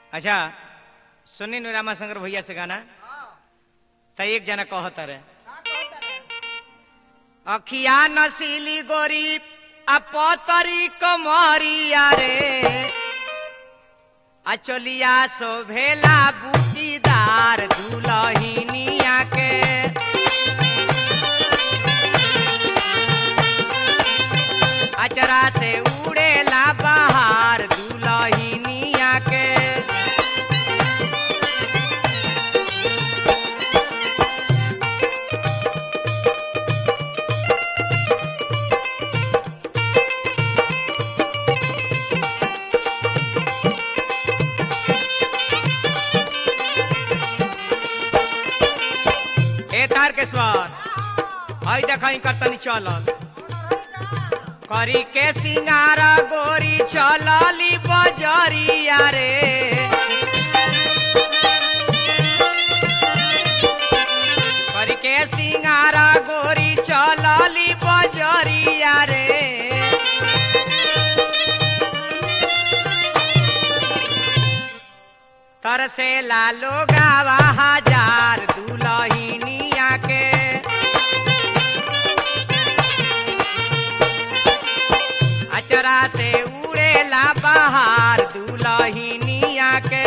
अच्छा सुनी नु रामाशंकर भैया से गाना त एक जना कहत रहे अखिया नसीली गोरी आ पतरी कमरिया रे आ चलिया शोभेला बूटीदार दुलहिनिया के अचरा से उड़ेला बाहर दुलहिनिया के ए तार के स्वर हई देखई कतनी चलल करी के सिंगारा गोरी चलली बजरिया रे करी के सिंगारा गोरी चलली बजरिया रे तरसे लालो गावा हजार दुलहिनिया के अचरा से उड़ेला बाहर दुलहिनिया के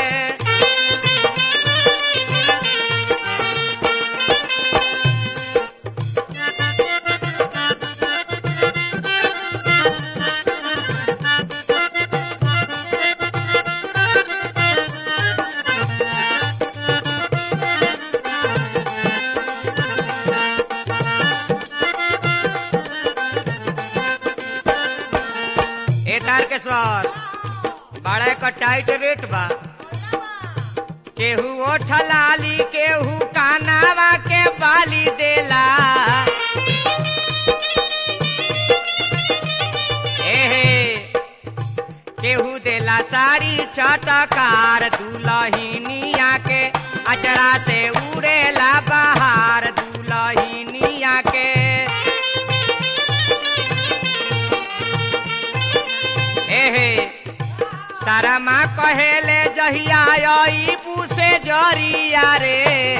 ए तार के स्वर बड़ा का टाइट रेट बा केहू ओठ लाली केहू कानावा के बाली देला एहे केहू देला साड़ी चटकार दुलहिनिया के अचरा से उड़ेला बाहर दुलहिनिया के एहे सारा माँ कहेले जहिया आई पूसे जरिया रे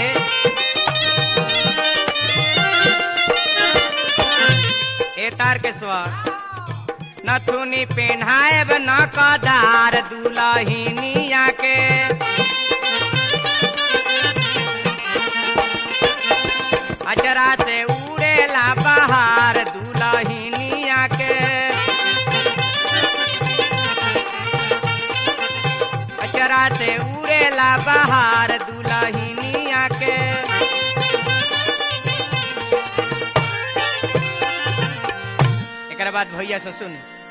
ए तार के स्वर नथुनी पेन्हाएब न कदार दुलहिनिया के अचरा से उड़ेला बाहर दुलहिनिया के अचरा से उड़ेला बाहर दुलहिनिया के एक बाद भैया से सुन